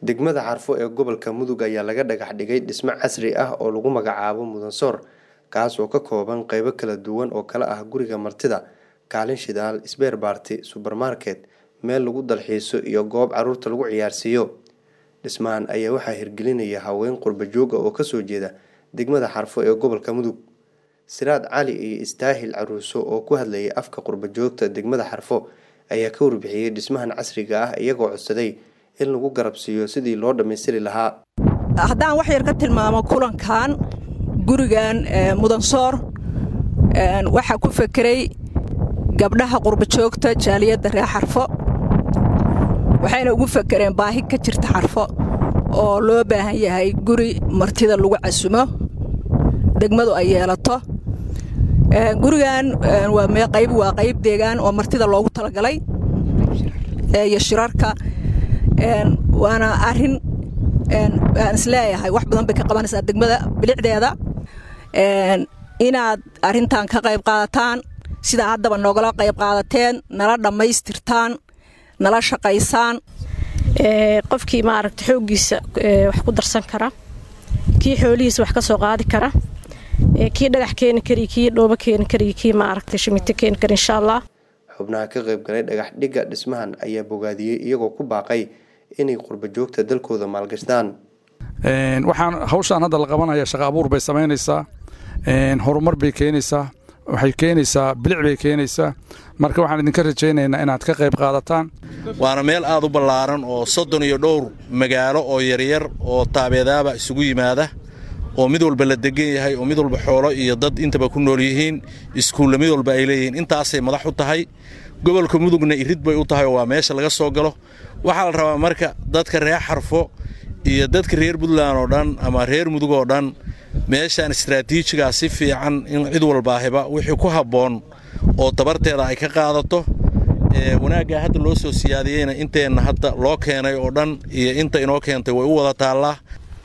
degmada xarfo ee gobolka mudug ayaa laga dhagax dhigay dhismo casri ah oo lagu magacaabo mudansoor kaas oo ka kooban qeybo kala duwan oo kala ah guriga martida kaalin shidaal sbeer baarti subermarket meel lagu dalxiiso iyo goob caruurta lagu ciyaarsiiyo dhismahan ayaa waxaa hirgelinaya haween qurba jooga oo kasoo jeeda degmada xarfo ee gobolka mudug siraad cali iyo istaahil caruuso oo ku hadlayay afka qurba joogta degmada xarfo ayaa ka warbixiyey dhismahan casriga ah iyagoo codsaday in lagu garabsiiyo sidii loo dhammaystiri lahaa haddaan wax yar ka tilmaamo kulankan gurigan mudansoor waxaa ku fekeray gabdhaha qurbajoogta jaaliyadda reer xarfo waxayna ugu fekereen baahi ka jirta xarfo oo loo baahan yahay guri martida lagu casumo degmadu ay yeelato gurigan qayb waa qayb deegaan oo martida loogu talagalay iyo shirarka waana arin aan isleeyahay wax badan bay ka qabanaysaa degmada bilicdeeda inaad arintan ka qayb qaadataan sidaa haddaba noogala qayb qaadateen nala dhammaystirtaan nala shaqaysaan qofkii maaragta xooggiisa wax ku darsan kara kii xoolihiisa wax ka soo qaadi kara kii dhagax keeni kari kii dhoobo keeni kari kii maaragta shimito keeni kara insha allah xubnaha ka qayb galay dhagax dhigga dhismahan ayaa bogaadiyey iyagoo ku baaqay inay qurba joogta dalkooda maalgashtaan waxaan hawshaan hadda la qabanaya shaqa abuur bay samaynaysaa horumar bay keenaysaa waxay keenaysaa bilic bay keenaysaa marka waxaan idinka rajaynaynaa inaad ka qayb qaadataan waana meel aad u ballaaran oo soddon iyo dhowr magaalo oo yaryar oo taabeedaaba isugu yimaada oo mid walba la degan yahay oo mid walba xoolo iyo dad intaba ku nool yihiin iskuulla mid walba ay leeyihiin intaasay madax u tahay gobolka mudugna irid bay u tahay oo waa meesha laga soo galo waxaa la rabaa marka dadka reer xarfo iyo dadka reer puntland oo dhan ama reer mudug oo dhan meeshaan istraatiijigaa si fiican in cid walbaahiba wixii ku habboon oo tabarteeda ay ka qaadato wanaaggaa hadda loo soo siyaadiyeyna inteenna hadda loo keenay oo dhan iyo inta inoo keentay way u wada taallaa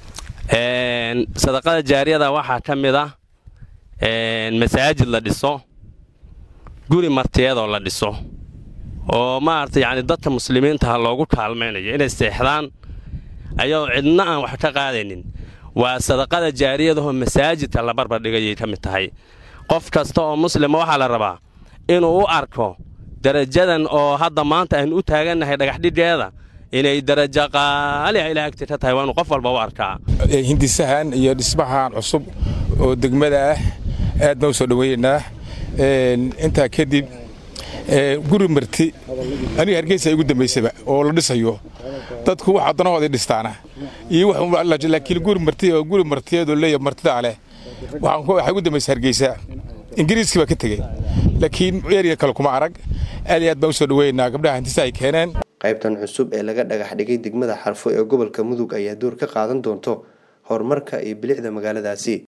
sadaqada jaariyada waxaa ka mid ah masaajid la dhiso guri martiyadoo la dhiso oo maarata yacni dadka muslimiintaha loogu kaalmaynayo inay seexdaan ayadoo cidna aan wax ka qaadaynin waa sadaqada jaariyadahoo masaajidka la barbardhigayay ka mid tahay qof kasta oo muslima waxaa la rabaa inuu u arko darajadan oo hadda maanta aynu u taagannahay dhagaxdhiggeeda inay darajo qaaliha ilaah agti ka tahay waa inuu qof walba u arkaa hindisahan iyo dhismahan cusub oo degmada ah aad baan u soo dhoweeyeynaa intaa kadib guri marti aniga hargeysa igu dambaysaba oo la dhisayo dadku wax addanahooday dhistaana iyo laakiin guri marti oo guri martiyeedoo leeya martidaa leh waxaa igu dambaysa hargeysa ingiriiskii baa ka tegey laakiin erya kale kuma arag aad iyo aad baan u soo dhoweeyeynaa gabdhaha hintisa ay keeneen qaybtan cusub ee laga dhagax dhigay degmada xarfo ee gobolka mudug ayaa door ka qaadan doonto horumarka iyo bilicda magaaladaasi